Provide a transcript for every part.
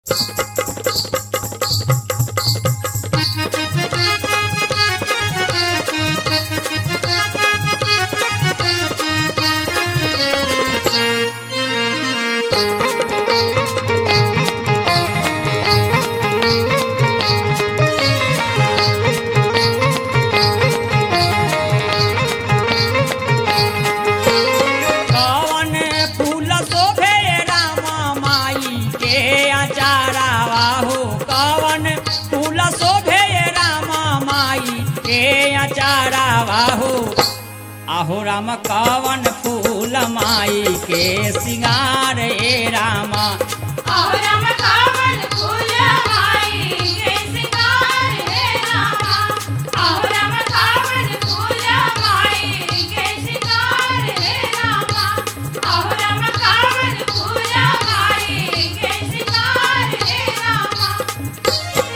कवन फूल शोभे रामा माई के अचारावा हो कवन फूल शोभे रामा माई के अचारावा हो आहो राम कवन फूल माई के सिंगार ए रामा औरम कावन फूल माई के सिंगार है रामा औरम कावन फूल माई के सिंगार है रामा औरम कावन फूल माई के सिंगार है रामा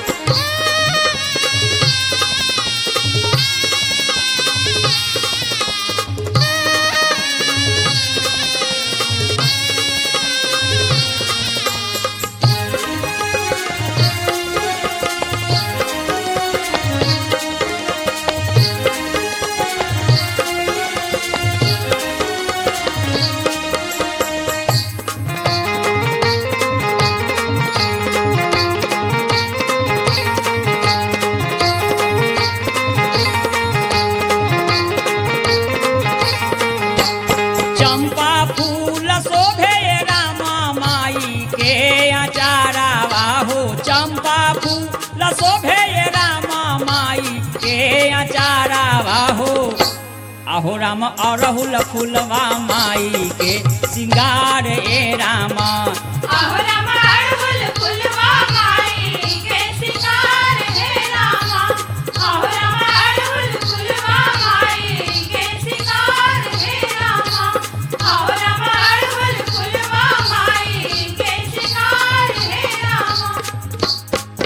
चंपा फूल शोभे रामा माई के अचारावा हो चंपा फूल शोभे रामा माई के अचारावा हो आहो राम अरहुल फूलवा माई के सिंगार ए रामा औरम अड़हुल फूलवा माई के सिंगार है रामा औरम अड़हुल फूलवा माई के सिंगार है रामा औरम अड़हुल फूलवा माई के सिंगार है रामा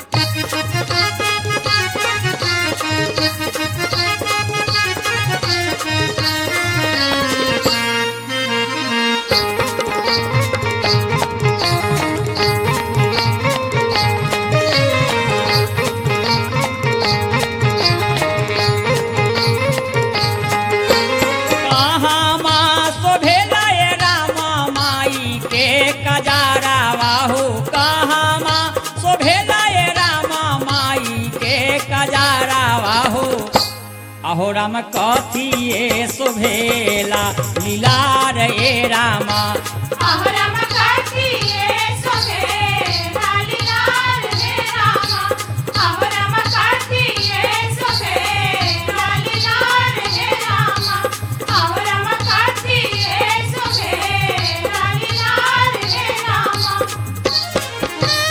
कहाँ माँ शोभेला ए रामा माई के कजारावा हो कहाँ माँ शोभेला ए रामा माई के कजारावा हो अहो राम कथिए शोभेला लीलार ए रामा औरम काठिए सोभे लालीलाल है रामा औरम काठिए सोभे लालीलाल है रामा औरम काठिए सोभे लालीलाल है रामा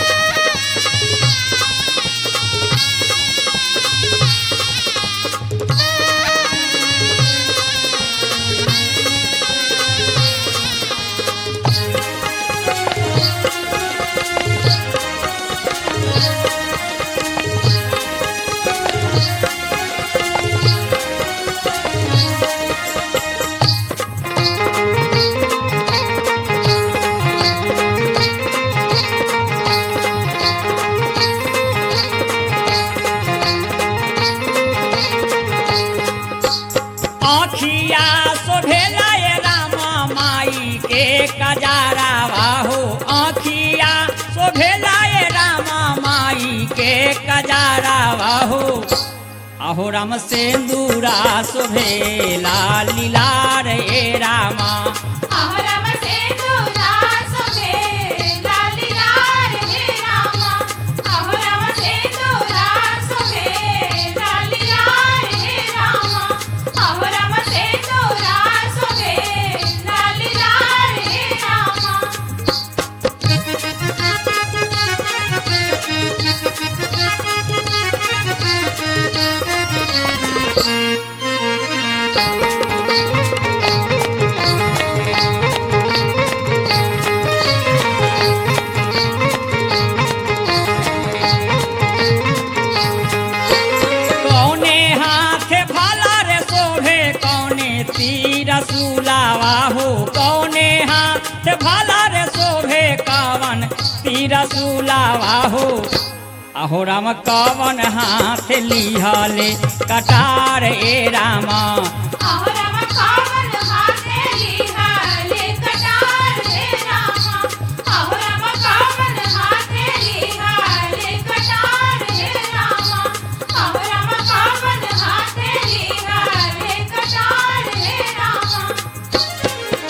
आखिया शोभेला ए रामा माई के कजारावा हो आखिया शोभेला ए रामा माई के कजारावा हो अहो राम सेंदूरा शोभेला लीलार ए रामा औरम सेंदूरा सोभे लालीलाल है रामा औरम सेंदूरा सोभे लालीलाल है रामा औरम सेंदूरा सोभे लालीलाल है रामा कौने हाथे भाला रे शोभे कौने तीर सुलावा हो कौने हाथ भाला रे शोभे कावन तीर तीर सुलावा हो अहो राम कवन हाथ लिहले कटार ए रामा अहरम कावन हाथे लिहाले कटार हे रामा अहरम कावन हाथे लिहाले कटार हे रामा अहरम कावन हाथे लिहाले कटार हे रामा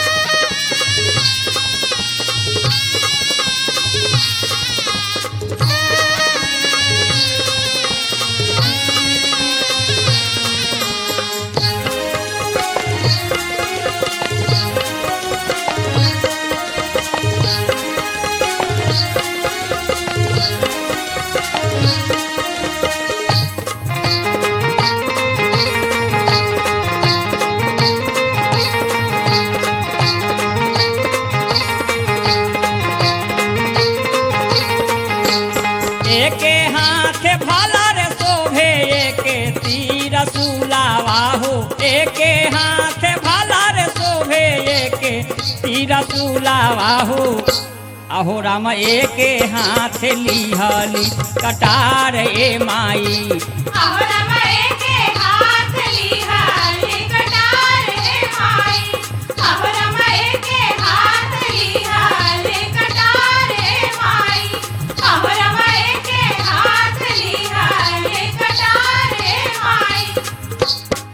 एके हाथे भाला रे शोभे एके तीर सुलावा हो एके हाथे भाला रे शोभे एके तीर सुलावा हो अहो राम एके हाथ लिहली कटार ए माई अहरम एके हाथ लिहाले कटार हे माई अहरम एके हाथ लिहाले कटार हे माई अहरम एके हाथ लिहाले कटार हे माई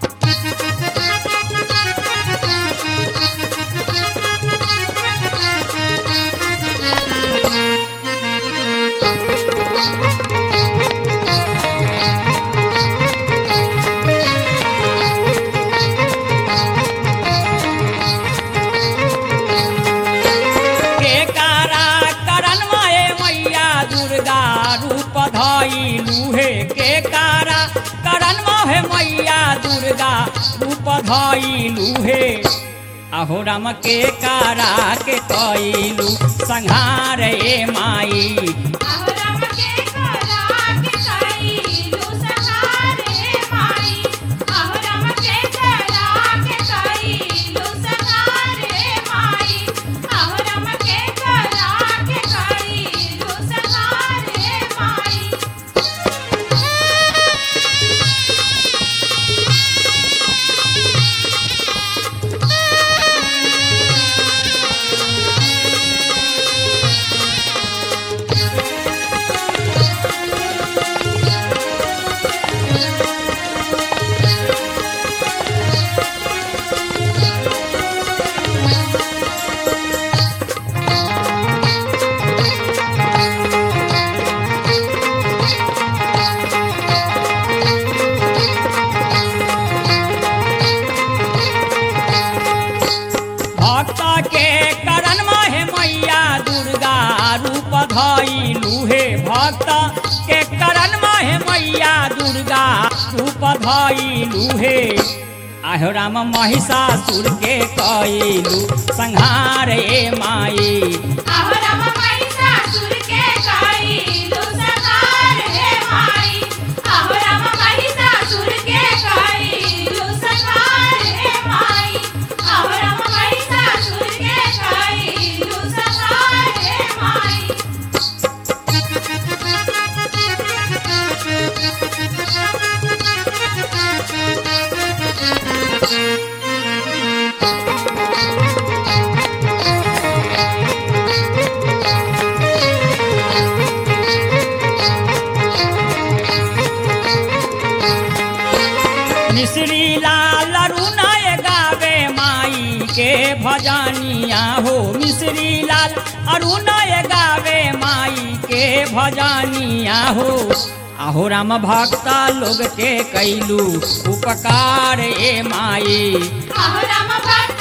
के कारा करन माए मैया दुर्गा रूप धइलू हे के कारा करन माहे मैया दुर्गा रूप धइलू हे अहो राम के कारा के कइलू संहार ए माई अहरम के करा के कइलू सहार हे माई अहरम के करा के कइलू सहार हे माई अहरम के करा के कइलू सहार हे माई भक्त के करन माहे मैया दुर्गा रूप धइलू हे भक्त के करन माहे मैया दुर्गा रूप धइलू हे आहो राम महिषासुर के कइलू संहार ए माई अहरम महिषासुर के कइलू सहार हे माई अहरम महिषासुर के कइलू सहार हे माई अहरम महिषासुर के कइलू सहार हे माई मिश्री लाल अरुणय गावे माई के भजनिया हो मिश्री लाल अरुणय गावे माई के भजनिया हो आहो राम भक्ता लोग के कैलू उपकार ए माई अहरम भक्त